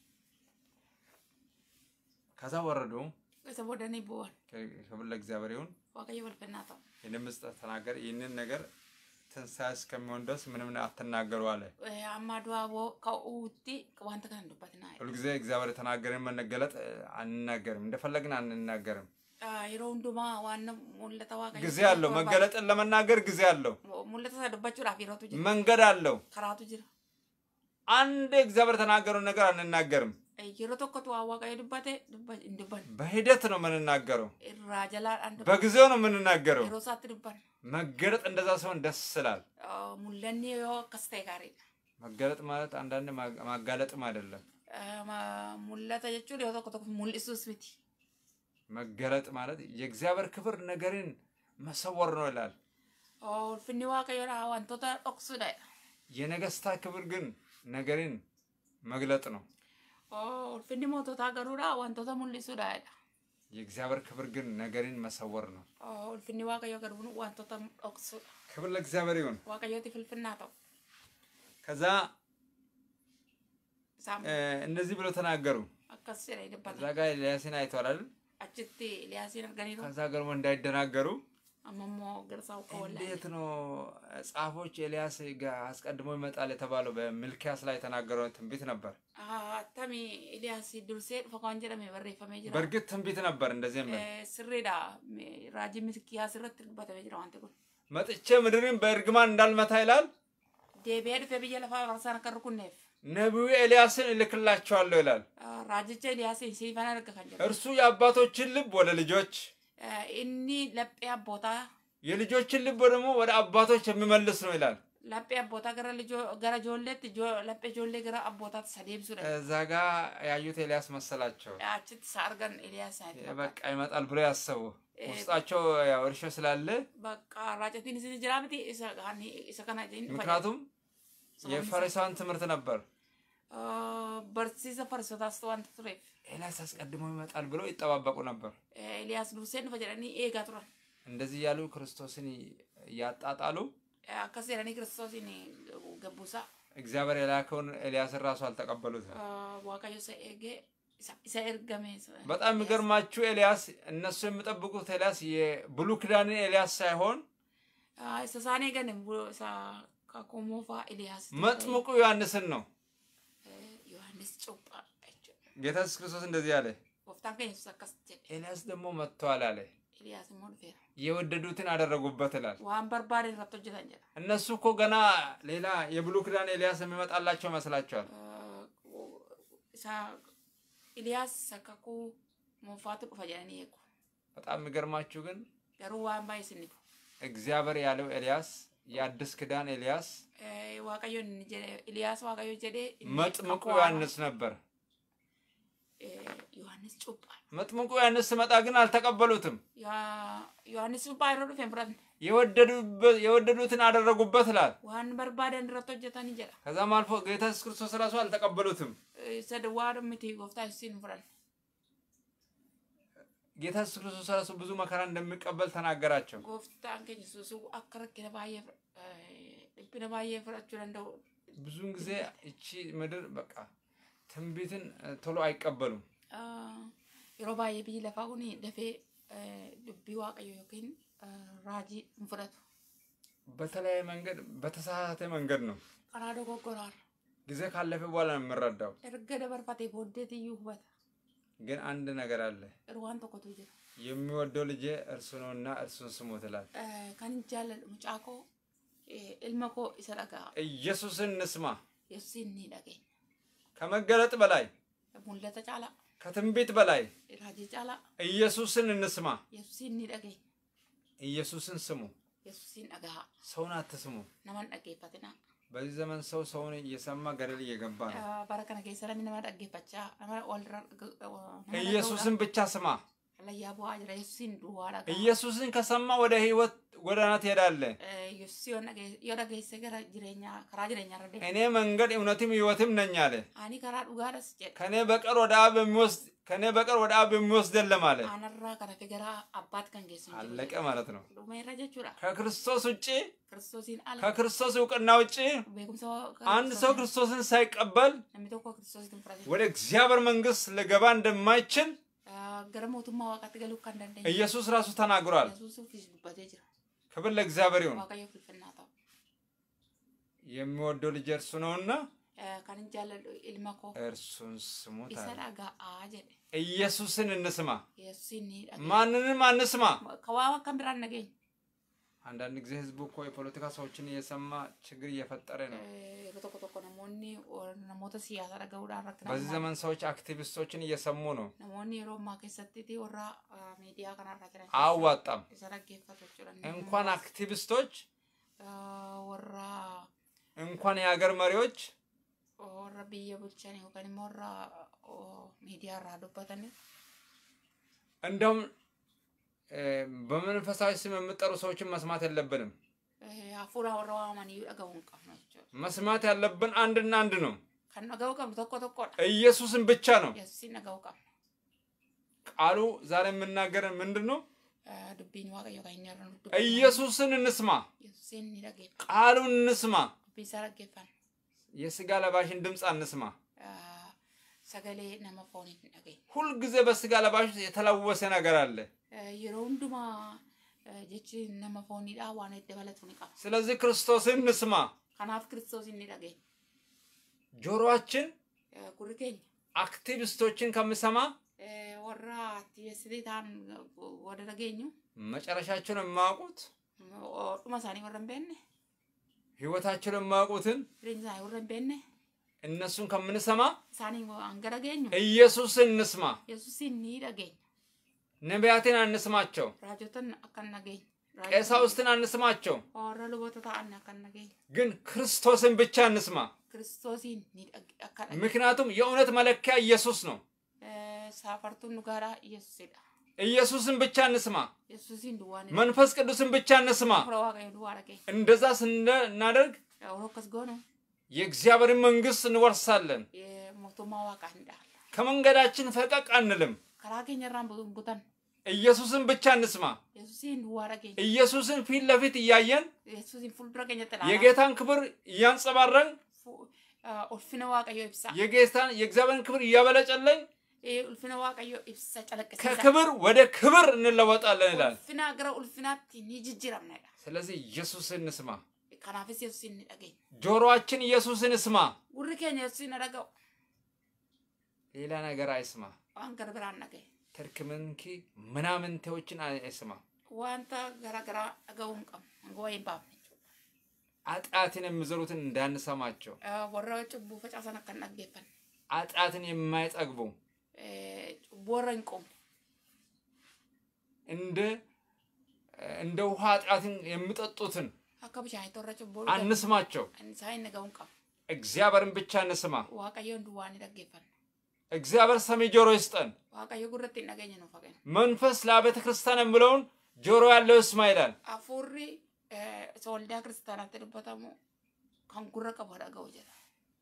ከዛ ወረዱ። isa boodanii bu'an ክብር ለእግዚአብሔር ይሁን። waaqayyo filfinnaa ta'u ይህንን ምስጢር ተናገር። ይህንን ነገር ትንሣኤ እስከሚሆን ድረስ ምንም አትናገሩ አለ። Eh, amma du'aa boo ka'uutti wanta kana hin dubbatinaa jedha. ሁልጊዜ እግዚአብሔር የተናገረን መነገለጥ እ፣ አንናገርም፣ እንደፈለግን አንናገርም። Ah, yeroo hundumaa waan mul'ata waaqayyo ጊዜ አለው። መገለጥን ለመናገር ጊዜ አለው። mul'ata isa dubbachuudhaaf yerootu jira መንገድ አለው። karaatu jira አንድ እግዚአብሔር የተናገረውን ነገር አንናገርም። Eh, yeroo tokkotu waan waaqayyo dubbate dubba- hin dubbanne በሂደት ነው የምንናገረው። irraa jalaadhaan dubbanne በጊዜው ነው የምንናገረው። yeroo isaatti dubbanne መገለጥ እንደዛ ሲሆን ደስ ይላል። Ah, mul'anni yoo akkas ta'e gaariidha መገለጥ ማለት አንዳንድ ማ- ማጋለጥም አይደለም። Ah, ma- mul'ata jechuun yoo tokko tokko mul'isuus miti መገለጥ ማለት የእግዚአብሔር ክብር ነገርን መሰወር ነው ይላል። Ah, ulfinni waaqayyoodha wantoota dhoksuudha jedha. የነገስታት ክብር ግን ነገርን መግለጥ ነው። Ah, ulfinni moototaa garuudha wantoota mul'isuudha jedha. የእግዚአብሔር ክብር ግን ነገርን መሰወር ነው። Ah, ulfinni waaqayyoo garuu wantoota dhoksuudha ክብር ለእግዚአብሔር ይሁን። waaqayyooti filfinnaa ta'u ከዛ isaan እ፣ እንደዚህ ብሎ ተናገሩ። akkas jedhee እዛ dubbata ጋር ኤልያስን አይተዋል አይደል? achitti Eliyaasiin arganiiru ከዛ ገርሞ እንዳይደናገሩ amma immoo garsaa uffaa wallaalee እንዴት ነው ጻፎች ኤልያስ ጋር አስቀድሞ ይመጣል የተባለው በሚልኪያስ ላይ የተናገረው ትንቢት ነበር። attamii Eliyaas dursee dhufa kan jedhame barreeffamee jira በእርግጥ ትንቢት ነበር እንደዚህ የሚል Eh, sirriidha Me- raajii milkiyaas irratti dubbatamee jira wanti kun መጥቼ ምድርን በእርግማን እንዳልመታ ይላል። deebi'ee dhufee biyya lafaa barsaan akka rukunneef ነቢዩ ኤልያስን እልክላቸዋለሁ ይላል። Ah, raajicha Eliyaasiin siifan arga kan jedhu እርሱ የአባቶችን ልብ ወደ ልጆች Eh, inni laphee abbootaa የልጆችን ልብ ደግሞ ወደ አባቶች የሚመልስ ነው ይላል። laphee abbootaa gara lijoo- gara ijoolleetti ijoo- laphee ijoollee gara abbootaatti isa deebisuudha እዛ ጋ ያዩት ኤልያስ መሰላቸው። achitti isa argan Eliyaas isaanitti በቃ ይመጣል ብሎ ያሰቡ ውስጣቸው ያው እርሾ ስላለ bakka raacatiin isin jira miti isa kan- isa kana isin ምክንያቱም የፈሪሳውያን ትምህርት ነበር። barsiisa farisootaas wanta tureef ኤልያስ አስቀድሞ ይመጣል ብለው ይጠባበቁ ነበር። Eh, Eliyaas dursee dhufa jedhanii eegaa turan እንደዚህ ያሉ ክርስቶስን እያጣጣሉ Eh, akkas jedhanii kiristoosiin gabbuusaa እግዚአብሔር የላከውን ኤልያስን ራሱ አልተቀበሉትም። Ah, waaqayyo isa eegee isa- isa ergame isa- በጣም የሚገርማችሁ ኤልያስ እነሱ የሚጠብቁት ኤልያስ የብሉይ ኪዳንን ኤልያስ ሳይሆን Ah, isa isaan eegan bu- isa kakuu moofaa Eliyaas መጥምቁ ዮሐንስን ነው። Yohaannis cuuphaa jechuudha. ጌታ ኢየሱስ ክርስቶስ እንደዚህ አለ፣ Gooftaan keenya Yesuus akkas jedhe ኤልያስ ደግሞ መጥተዋል አለ። Eliyaas immoo dhufeera. የወደዱትን አደረጉበት ይላል። Waan barbaade irratti hojjetan jedha. እነሱ እኮ ገና ሌላ የብሉይ ኪዳን ኤልያስ የሚመጣላቸው ይመስላቸዋል። Ah, isa Eliyaas isa kakuu moofaatu dhufa jedhanii eegu. በጣም የሚገርማችሁ ግን Garuu waan baay'ee isin dhibu. እግዚአብሔር ያለው ኤልያስ የአዲስ ኪዳን ኤልያስ Eh, Waaqayyo inni jedhe Eliyaas Waaqayyo jedhee inni መጥምቁ kakuu haaraa- ዮሐንስ ነበር። Yohaannis cuuphaa. መጥምቁ ዮሐንስ ስመጣ ግን አልተቀበሉትም። Yohaannis cuuphaa yeroo dhufe hin fudhanne. የወደዱበት- የወደዱትን አደረጉበት ይላል። Waan barbaadan irratti hojjetanii jedha. ከዛም አልፎ ጌታ ኢየሱስ ክርስቶስ ራሱ አልተቀበሉትም። Isa duwwaa miti gooftaa Yesuusin hin fudhanne. ጌታ ኢየሱስ ክርስቶስ ራሱ ብዙ መከራ እንደሚቀበል ተናገራቸው። Gooftaan keenya Yesuus akka rakkina baay'ee eh, dhiphina baay'ee fudhachuu danda'u. ብዙውን ጊዜ እቺ ምድር በቃ ትንቢትን እ፣ ቶሎ አይቀበሉም። Ah, Yeroo baay'ee biyyi lafaa kun dafee eh, dubbii waaqayyo yookiin eh, raajii hin fudhatu. በተለያየ መንገድ በተሳሳተ መንገድ ነው። Karaa dogoggoraarra. ጊዜ ካለፈ በኋላ ነው የምረዳው። Erga dabarfatee booddeetiyyuu hubata. ግን አንድ ነገር አለ። Garuu waan tokkotu jira. የሚወደው ልጄ እርሱ ነውና እርሱን ስሙት ይላል። Eh, Kan hin jaalladhu mucaa koo eh, ilma koo isa dhaga'a. ኢየሱስን እንስማ። Yesuusin ni dhageenya. ከመገለጥ በላይ Mul'ata caalaa. ከትንቢት በላይ Raajii caalaa. ኢየሱስን እንስማ። Yesuusin ni dhageenya. ኢየሱስን ስሙ። Yesuusin dhaga'a. ሰውን አትስሙ። Naman dhaggeeffatinaa. በዚህ ዘመን ሰው ሰውን እየሰማ ገደል እየገባ ነው። Eh, Bara kana keessa namni nama dhaggeeffachaa nama walirra nama ኢየሱስን ብቻ ስማ። layyaa bu'aa jira. Yesuusin duwwaa dhaga'a. ኢየሱስን ከሰማ ወደ ህይወት ጎዳና ትሄዳለህ። Eh, Yesuus yoo dhage- yoo dhageesse gara jireenyaa karaa jireenyaa irra deema. እኔ መንገድ እውነትም ህይወትም ነኝ አለ። Ani karaa dhugaadhas jedhe. ከኔ በቀር ወደ አብ የሚወስድ ከኔ በቀር ወደ አብ የሚወስድ የለም አለ። Aanarraa kana fi gara abbaatti kan geessu hin jiru. አለቀ ማለት ነው። Dhumeerra jechuudha. ከክርስቶስ ውጭ Kiristoosiin ala. ከክርስቶስ እውቅና ውጭ Beekumsa አንድ ሰው ክርስቶስን ሳይቀበል namni tokko kiristoosiin fudhate. ወደ እግዚአብሔር መንግስት ልገባ እንደማይችል Gara mootummaa waaqaatti galuu kan dandeenye. ኢየሱስ ራሱ ተናግሯል። Yesuusiifis dubbatee jira. ክብር ለእግዚአብሔር ይሁን። Waaqayyoof ulfinnaa ta'u. የሚወደው ልጅ እርሱ ነውና Eh, Kan hin jaalladhu ilma koo እርሱን ስሙት isa አለ። dhaga'aa jedhe. ኢየሱስን እንስማ፣ Yesuusiin ni dhaga'a. ማንንም አንስማ። Kawaa akkam biraan dhageenya. አንዳንድ ጊዜ ህዝቡ እኮ የፖለቲካ ሰዎችን እየሰማ ችግር እየፈጠረ ነው። Eh, Yeroo tokko tokko namoonni or- namoota siyaasaa dhaga'uudhaan rakkina በዚህ uumaa. ዘመን ሰዎች አክቲቪስቶችን እየሰሙ ነው። Namoonni yeroo ammaa keessatti warra ah, miidiyaa kanarra jiran አያዋጣም። isa dhaggeeffatu jechuudha. እንኳን አክቲቪስቶች Ah, warra እንኳን የሀገር መሪዎች warra biyya bulchan yookaan immoo warra oh, miidiyaa irraa dubbatanii እንደውም እ፣ በመንፈሳዊ ስም የምጠሩ ሰዎችን መስማት የለብንም። eh, hafuura warra waamanii dhaga'uu hin qabnu jechuudha. መስማት ያለብን አንድና አንድ ነው፣ Kan dhaga'uu qabnu tokko tokkodha. ኢየሱስን ብቻ ነው። Yesuusin dhaga'uu qabna. ቃሉ ዛሬ የምናገረን ምንድን ነው? Ah, Dubbiin waaqayyo kan hin nyaarran ኢየሱስን እንስማ፣ Yesuusin ni dhageeffa. ቃሉን እንስማ፣ Dubbii isaa dhaggeeffanna. የስጋ ለባሽን ድምፅ አንስማ። Ah, Sagalee nama fooniin hin dhageenye. ሁልጊዜ በስጋ ለባሽ ውስጥ የተለወሰ ነገር አለ። Eh, Yeroo hundumaa eh, jechi nama fooniidhaa waan itti dabalatu ni qaba. ስለዚህ ክርስቶስን እንስማ። Kanaaf Kiristoosin ni dhageenya. ጆሮአችን Eh, Gurri keenya አክቲቪስቶችን ከምሰማ eh, warra aktiivestii ta'an eh, warra dhageenyu መጨረሻቸውን የማያውቁት oh, dhuma isaanii warra hin beekne ህይወታቸውን የማያውቁትን jireenya isaanii warra hin beekne እነሱን ከምንሰማ isaanii hanga dhageenyu ኢየሱስን እንስማ። Yesuusin ni dhageenya. ነቢያትን አንስማቸው፣ Raajotan akka hin dhageenye. ቀሳውስትን አንስማቸው፣ Warra luboota ta'an akka hin dhageenye. ግን ክርስቶስን ብቻ እንስማ። Kiristoosiin ni dhage- akka dhageenye. ምክንያቱም የእውነት መለኪያ ኢየሱስ ነው። Eh, Saafartuun dhugaaraa Yesuusidha. ኢየሱስን ብቻ እንስማ። Yesuusin duwwaa ni መንፈስ ቅዱስን ብቻ እንስማ። Hafuura waaqayyo duwwaa dhageenya. እንደዛ ስናደርግ Yeroo akkas goonu የእግዚአብሔርን መንግስት እንወርሳለን። eh, mootummaa waaqaa ni dhaala. ከመንገዳችን ፈቀቅ አንልም። Karaa keenya irraan bu- butan ኢየሱስን ብቻ እንስማ። Yesuusin duwwaa dhageenya. ኢየሱስን ፊት ለፊት እያየን Yesuusin fuuldura keenyatti ilaala. የጌታን ክብር እያንጸባረን Fu- ah, Ulfina waaqayyoo ibsa. የጌታን የእግዚአብሔርን ክብር እያበለጨለኝ Eh, Ulfina waaqayyoo ibsa calaqqisiisa. ከክብር ወደ ክብር እንለወጣለን ይላል። Ulfina gara ulfinaatti ni jijjiiramnedha. ስለዚህ ኢየሱስን እንስማ። Kanaafis Yesuusin ni dhageenya. ጆሮአችን ኢየሱስን እስማ፣ Gurri keenya Yesuusin haa dhaga'u. ሌላ ነገር አይስማ። Waan gara biraan dhagaye. ትርክምንኪ ምናምንቴዎችን አይስማ። Wanta gara garaa dhaga'uu hin qabnu. Hanga wayii hin baafne jechuudha. ኃጢአትን የሚዘሩትን እንዳንሰማቸው፣ Eh, Warra cubbuu facaasan akka hin dhaggeeffanne. ኃጢአትን የማይጠግቡ Eh, Cubbuu warra hin qubne. እንደ እንደ ውሃ ኃጢአትን የሚጠጡትን Akka bishaanitti warra cubbuu አንስማቸው። isaan hin dhaga'uu hin qabnu. እግዚአብሔርን ብቻ እንስማ። Waaqayyoon duwwaa ni dhaggeeffanna. እግዚአብሔር ሰሚ ጆሮ ይስጠን። waaqayyo gurratti hin dhageenye nuuf hagen መንፈስ ለአብያተ ክርስቲያን የሚለውን ጆሮ ያለው ይስማ ይላል። hafuurri eh, isa waldaa kiristaanaatti dubbatamu kan gurra qabu dhaga'u jedha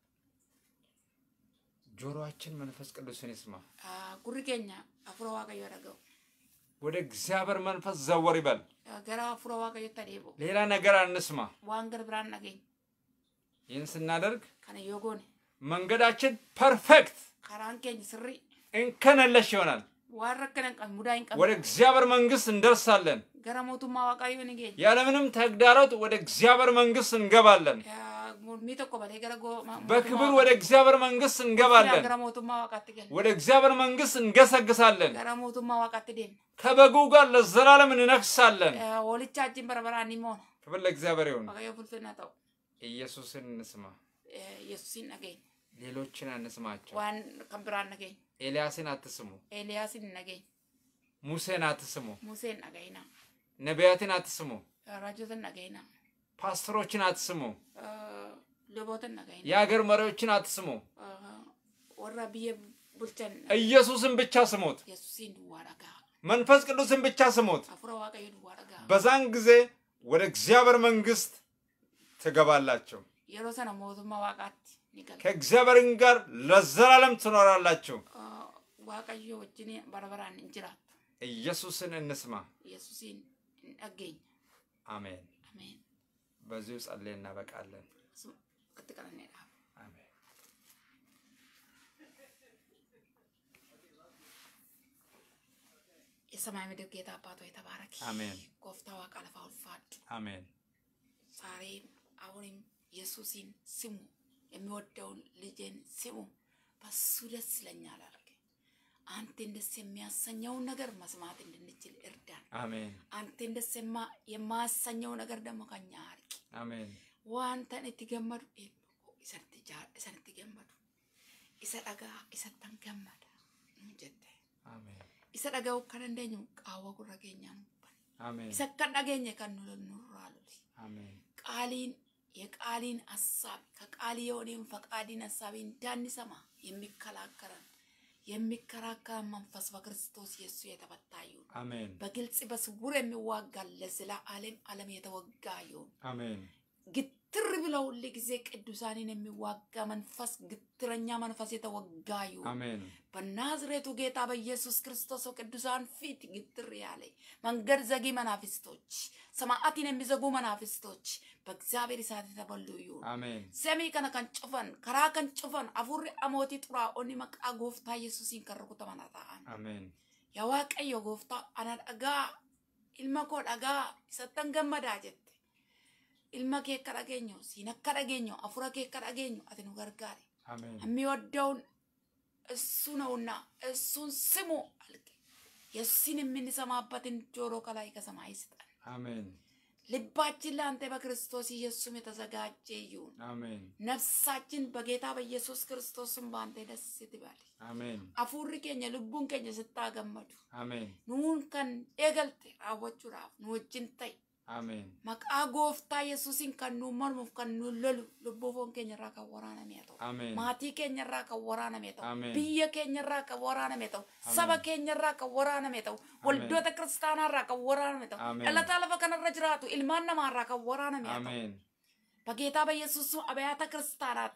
ጆሮአችን መንፈስ ቅዱስን ይስማ። Ah, gurri keenya hafuura waaqayyo dhaga'u ወደ እግዚአብሔር መንፈስ ዘወር ይበል። Ah, gara hafuura waaqayyotti adeemu ሌላ ነገር አንስማ። waan gara biraan dhageenye ይህን ስናደርግ kana yoo goone መንገዳችን ፐርፌክት karaan keenya sirrii እንከን የለሽ ይሆናል። waan rakkina hin qabne mudaa hin ወደ qabne እግዚአብሔር መንግስት እንደርሳለን። gara mootummaa waaqayyoo ni geenya ያለምንም ተግዳሮት ወደ እግዚአብሔር መንግስት እንገባለን። Ah, mormii tokko malee gara go- ma- በክብር mootummaa ወደ እግዚአብሔር መንግስት waaqaatti- እንገባለን። gara mootummaa waaqaatti gala ወደ እግዚአብሔር መንግስት እንገሰግሳለን። gara mootummaa waaqaatti deemna ከበጉ ጋር ለዘላለም እንነግሳለን። Eh, hoolicha wajjin bara baraan ni moona ክብር ለእግዚአብሔር ይሁን። waaqayyo fulfinna ta'u ኢየሱስን እንስማ፣ Eh, yesuusin dhageenya ሌሎችን አንስማቸው። waan kan biraan dhageenya ኤልያስን አትስሙ፣ eeliyaasin hin dhageenya ሙሴን አትስሙ፣ museen dhagayina ነቢያትን አትስሙ፣ raajotan dhagayina ፓስተሮችን አትስሙ፣ lubootan dhagayina የሀገር መሪዎችን አትስሙ። warra biyya bulchan ኢየሱስን ብቻ ስሙት። yesuusin duwwaa dhagaa መንፈስ ቅዱስን ብቻ ስሙት። hafuura waaqayyo duwwaa dhagaa በዛን ጊዜ ወደ እግዚአብሔር መንግስት ትገባላችሁ። yeroo sana mootummaa waaqaatti ni gala ከእግዚአብሔር ጋር ለዘላለም ትኖራላችሁ። Ah, waaqayyo wajjin bara baraan hin jiraattu ኢየሱስን እንስማ። yesuusin hin dhageenya አሜን። ameen በዚሁ ጸልይ እናበቃለን። Asuma akkatti qalannee dhaaba አሜን። የሰማይ ምድር ጌታ አባት ሆይ ተባረክ። አሜን። ጎፍታ ዋቃ ለፋ ውልፋድ አሜን። ዛሬም አሁንም ኢየሱስን ስሙ፣ የሚወደውን ልጅን ስሙ፣ በሱ ደስ ይለኛል አልክ። አንተን ደስ የሚያሰኘውን ነገር መስማት እንድንችል እርዳን። አሜን። አንተን ደስ የማ- የማያሰኘው ነገር ደግሞ ከኛ አርቅ። አሜን። ዋንተን itti gammadu eebbo isatti jaa- isan itti gammadu isa dhagaa isattan gammada nuun jette አሜን። isa dhaga'uu akka dandeenyu qaawwa gurra keenyaa nu bane አሜን። isa akka dhageenye kan nu nurraa loli አሜን። ቃሊን የቃሊን ሀሳብ ከቃል የሆነውን ፈቃድን ሀሳብ እንዳንሰማ የሚከላከረን የሚከራከረን መንፈስ በክርስቶስ ኢየሱስ የተፈታ ይሁን። አሜን። በግልጽ በስውር የሚዋጋ ለዘላለም ዓለም የተወጋ ይሁን። አሜን። ግትር ብለው ሁል ጊዜ ቅዱሳንን የሚዋጋ መንፈስ ግትረኛ መንፈስ የተወጋ ይሁን። አሜን። በናዝሬቱ ጌታ በኢየሱስ ክርስቶስ ቅዱሳን ፊት ግትር ያለ መንገድ ዘጊ መናፍስቶች፣ ሰማዕትን የሚዘጉ መናፍስቶች በእግዚአብሔር እሳት የተበሉ ይሁን። አሜን። ሰሚ ከነ ከን ጩፈን ከራ ከን ጩፈን አፉሪ አሞቲ ጡራኦኒ መቃ ጎፍታ ኢየሱሲን ከን ሩኩተመን ta'an አሜን። yaa waaqayyo gooftaa ana dhagaa ilma koo dhagaa isattan gammadaa jette ilma kee akka dhageenyu siin akka dhageenyu afura kee akka dhageenyu ati nu gargaari አሜን። የሚወደውን እሱ ነውና እሱን ስሙ አልክ የሱን የምንሰማበትን ጆሮ ከላይ ከሰማይ ስጠን አሜን። ልባችን ለአንተ በክርስቶስ ኢየሱስም የተዘጋጀ ይሁን አሜን። ነፍሳችን በጌታ በኢየሱስ ክርስቶስም በአንተ ደስ ትበል አሜን። አፉሪ ኬኛ ልቡን ኬኛ ስታገመዱ አሜን። nuun kan eegalte raawwachuudhaaf nu wajjin ta'e አሜን። maqaa gooftaa yesuusin kan nu mormuuf kan nu lolu lubbuu foon keenya irraa kan waraaname haa ta'u አሜን። maatii keenya irraa kan waraaname haa ta'u Ameen. biyya keenya irraa kan waraaname haa ta'u Ameen. saba keenya irraa kan waraaname haa ta'u waldoota kiristaanaa irraa kan waraaname haa ta'u Ameen. dhalataa lafa kanarra jiraatu ilmaan namaa irraa kan waraaname haa ta'u አሜን። በጌታ በኢየሱስ ስም አብያተ ክርስቲያናት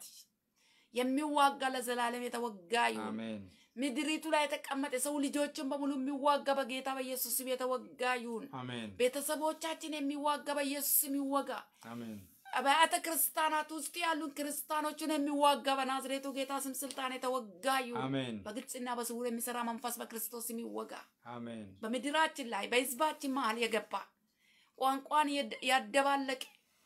የሚዋጋ ለዘላለም የተወጋ ይሁን። አሜን። ምድሪቱ ላይ የተቀመጠ ሰው ልጆችን በሙሉ የሚዋጋ በጌታ በኢየሱስ ስም የተወጋ ይሁን። አሜን። ቤተሰቦቻችን የሚዋጋ በኢየሱስ ስም ይወጋ። አሜን። አብያተ ክርስቲያናት ውስጥ ያሉን ክርስቲያኖችን የሚዋጋ በናዝሬቱ ጌታ ስም ስልጣን የተወጋ ይሁን። አሜን። በግልጽና በስውር የሚሰራ መንፈስ በክርስቶስ ስም ይወጋ። አሜን። በምድራችን ላይ በህዝባችን መሀል የገባ ቋንቋን የድ- ያደባለቀ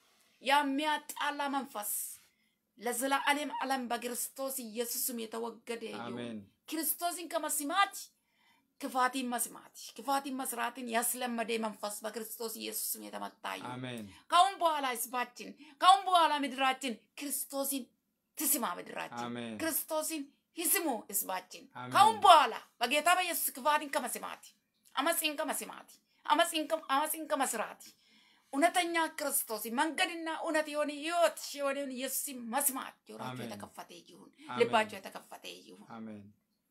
የሚያጣላ መንፈስ ለዘላለም ዓለም በክርስቶስ ኢየሱስም የተወገደ ይሁን። አሜን። ክርስቶስን ከመስማት ክፋትን መስማት ክፋትን መስራትን ያስለመደ መንፈስ በክርስቶስ ኢየሱስም የተመታ ይሁን። አሜን። ካሁን በኋላ ህዝባችን ካሁን በኋላ ምድራችን ክርስቶስን ትስማ። ምድራችን አሜን። ክርስቶስን ይስሙ ህዝባችን አሜን። ካሁን በኋላ በጌታ በኢየሱስ ክፋትን ከመስማት አመፅን ከመስማት አመፅን ከ- አመፅን ከመስራት እውነተኛ ክርስቶስ መንገድና እውነት የሆነ ህይወት የሆነውን ኢየሱስን መስማት ጆሮቸው አሜን። የተከፈተ ይሁን፣ አሜን። ልባቸው የተከፈተ ይሁን። አሜን።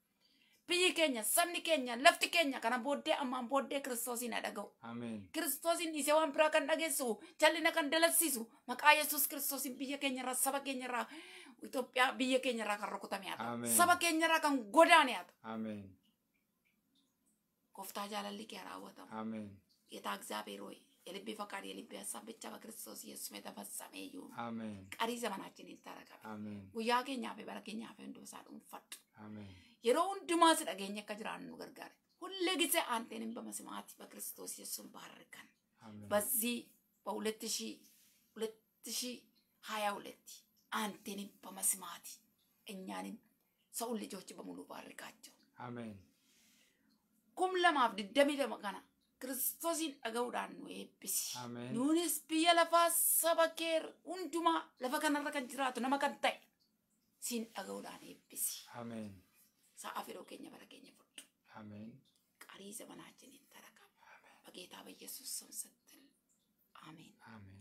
biyyi keenya sabni keenya lafti keenya kana booddee ammaan booddee kiristoosiin haa dhaga'u Ameen. kiristoosiin dhiisee waan biraa kan dhageessu jallina kan dalagsiisu maqaa yesus kiristoosiin biyya keenya irraa saba keenya irraa Itoophiyaa biyya keenya irraa kan rukutame haa ta'u Ameen. saba keenya irraa kan godaane haa ta'u Ameen. gooftaa jaalalli kee haa raawwatamu Ameen. ጌታ እግዚአብሔር ሆይ የልቤ ፈቃድ የልቤ ሀሳብ ብቻ በክርስቶስ ኢየሱስ የተፈጸመ ይሁን። Ameen. ቀሪ ዘመናችን ይታረቃል። Ameen. guyyaa keenyaa fi bara keenyaa fi hundumsaa dhuunfadhu. Ameen. yeroo hundumaa si dhageenya akka jiraannu nu gargaare. ሁል ጊዜ አንተንም በመስማት በክርስቶስ ኢየሱስን ባርከን። Ameen. በዚህ በሁለት ሺ ሁለት ሺ ሀያ ሁለት አንተንም በመስማት እኛንም ሰውን ልጆች በሙሉ ባርካቸው። Ameen. kum lamaaf digdamii lama kana kiristoosiin dhaga'uudhaan nu eebbisi. Ameen. Nuunis biyya lafaa saba kee hundumaa lafa kanarra kan jiraatu nama kan ta'e siin dhaga'uudhaan eebbisi. Ameen. Sa'a fedhoo keenya bara keenya fudhu. Ameen. Qarii zamanaችን ይተረከብ በጌታ በኢየሱስ ስም ስትል አሜን። Ameen.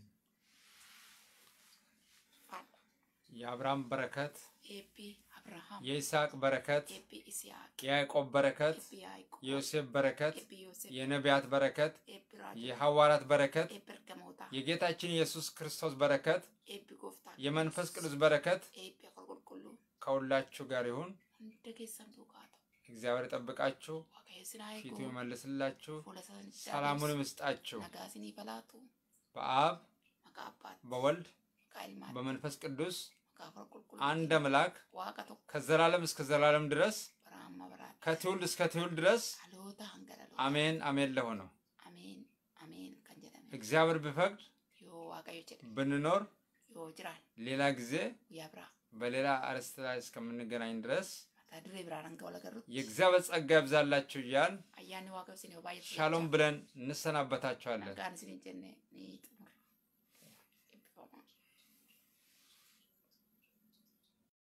ፋላ የአብርሃም በረከት፣ ኤቢ አብርሃም የይስሐቅ በረከት፣ ኤቢ ኢስያቅ የያዕቆብ በረከት፣ ኤቢ ያዕቆብ የዮሴፍ በረከት፣ ኤቢ ዮሴፍ የነቢያት በረከት፣ ኤቢ ራጆ የሐዋርያት በረከት፣ ኤቢ እርገሞታ የጌታችን ኢየሱስ ክርስቶስ በረከት፣ ኤቢ ጎፍታ የመንፈስ ቅዱስ በረከት ኤቢ አቆልቁልቁሉ ከሁላችሁ ጋር ይሁን። እንደ ጌሰን ዱቃታ እግዚአብሔር ይጠብቃችሁ፣ waaqayyo sin haa ፊቱ eegu ይመልስላችሁ፣ fuula isaanii ሰላሙንም ይስጣችሁ። nagaa isinii balaatu በአብ maqaa abbaatti በወልድ maqaa ilmaatti በመንፈስ ቅዱስ maqaa afur qulqulluu አንድ አምላክ waaqa tokko ከዘላለም እስከ ዘላለም ድረስ bara amma baraatti ከትውልድ እስከ ትውልድ ድረስ dhaloota hanga dhaloota አሜን አሜን ለሆነው ameen ameen kan jedhame እግዚአብሔር ቢፈቅድ yoo waaqayyo jedhe ብንኖር yoo jiraan ሌላ ጊዜ guyyaa biraa በሌላ አርዕስት ላይ እስከምንገናኝ ድረስ mata duree biraan hanga wal agarrutti የእግዚአብሔር ጸጋ ይብዛላችሁ እያል ayyaanni waaqayyo isin yoo baay'atu ሻሎም ብለን እንሰናበታችኋለን። nagaan isin hin jenne ni xumura